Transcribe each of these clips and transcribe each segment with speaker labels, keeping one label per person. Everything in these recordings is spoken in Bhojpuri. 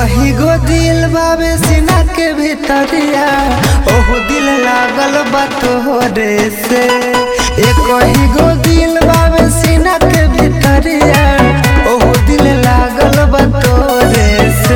Speaker 1: कही गो दिल बाबे सीना के भीतरिया ओहो दिल लागल बा तोहरे से ए कही गो दिल बाबे सीना के भीतरिया ओहो दिल लागल बा तोहरे से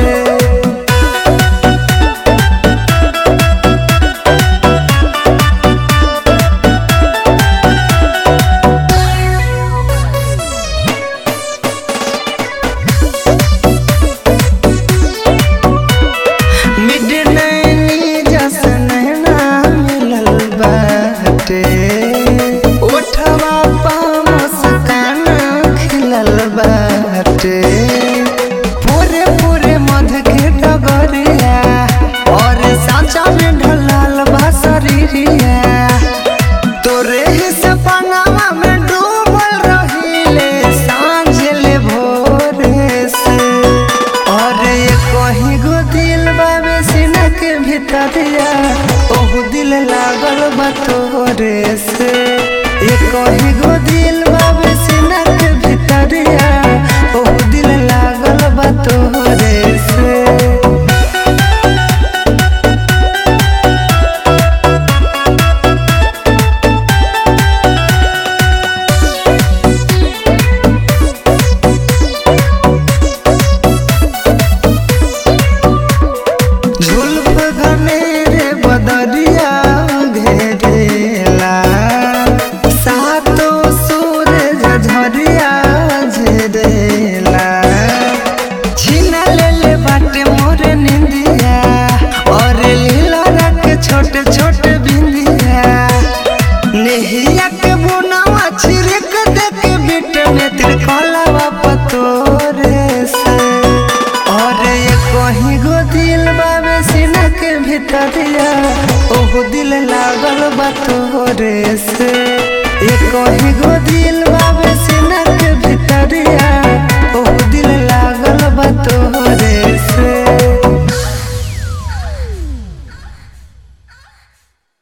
Speaker 1: मिडनैनी जसन ना मिलल बाटे ओठवा पा मुस्कान खिलल बाटे पूरे पूरे मध के डगरिया और साचा में ढलाल बा शरीरिया तोरे ही सपनावा में डूबल रहिले सांझ ले भोरे से और ये कहीं गो दिल बाबे सीना के भीतरिया ओहु दिल लागल बा तोरे से ये कहीं गो दिल बाबे सीना के भीतरिया ओहु दिल लागल बा तोरे से झुलफ घनेरे बदरिया घेरेला सातो सूरज झरिया झरेला छीना लेले बाटे मोर निंदिया और लीला रख छोटे छोटे बिंदिया नेहिया के बुनावा छिड़क दे के बिट में तिरकलावा पतोरे से और ये कहीं गो दिल बाबे सीना के भीतरिया ओहो दिल लागल बा तोरे से ये कहीं गो